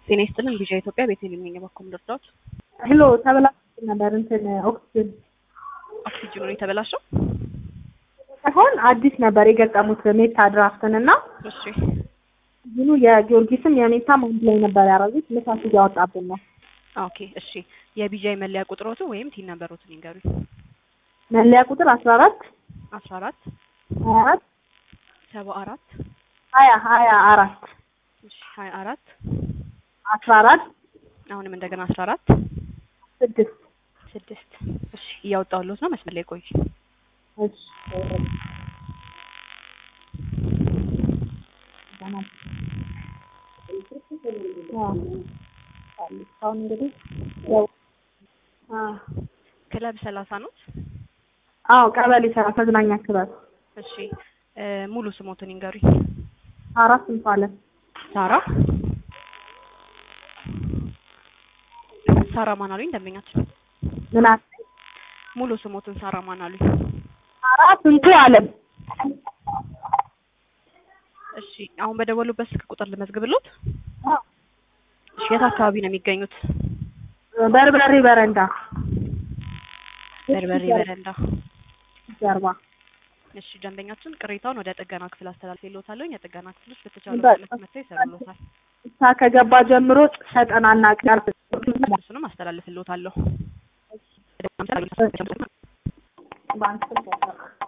ጤና ይስጥልን ቪዥን ኢትዮጵያ ቤቴሌም ነኝ። በኩል ልርዳዎት? ሄሎ ተበላሽቶ ነበር እንትን ኦክሲጅን ኦክሲጅኑ ነው የተበላሸው? ሳይሆን አዲስ ነበር የገጠሙት ሜታ ድራፍትን እና እሺ ኦክሲጅኑ የጊዮርጊስም የሜታም አንድ ላይ ነበር ያደረጉት ንፋስ እያወጣብን ነው። ኦኬ እሺ። የቢጃይ መለያ ቁጥሮቱ ወይም ቲን ነበሮትን ይንገሩኝ። መለያ ቁጥር አስራ አራት አስራ አራት ሀያ አራት ሰባ አራት ሀያ ሀያ አራት እሺ ሀያ አራት አስራ አራት አሁንም እንደገና አስራ አራት ስድስት ስድስት እሺ እያወጣሁልዎት ነው። መስመር ላይ ቆይ። እሺ አሁን እንግዲህ ያው ክለብ ሰላሳ ኖት? አዎ ቀበሌ ሰራ መዝናኛ ክበብ እሺ እ ሙሉ ስሞትን ይንገሩኝ። አራት እንፋለን ሳራ ሳራ ማን አሉኝ? ደንበኛችን ምን አለ ሙሉ ስሞትን ሳራ ማን አሉኝ? አራት እንቱ አለም እሺ አሁን በደወሉበት ስልክ ቁጥር ልመዝግብሎት? እሺ የት አካባቢ ነው የሚገኙት? በርበሬ በረንዳ በርበሬ በረንዳ። ጀርባ እሺ ደንበኛችን ቅሬታውን ወደ ጥገና ክፍል አስተላልፌልዎታለሁ። የጥገና ክፍሎች በተቻለ በ- ፍጥነት መጥተው ይሰሩልዎታል። እሳ ከገባ ጀምሮ ሰጠናና ቅርብ እሱንም አስተላልፍልዎታለሁ። ባንክ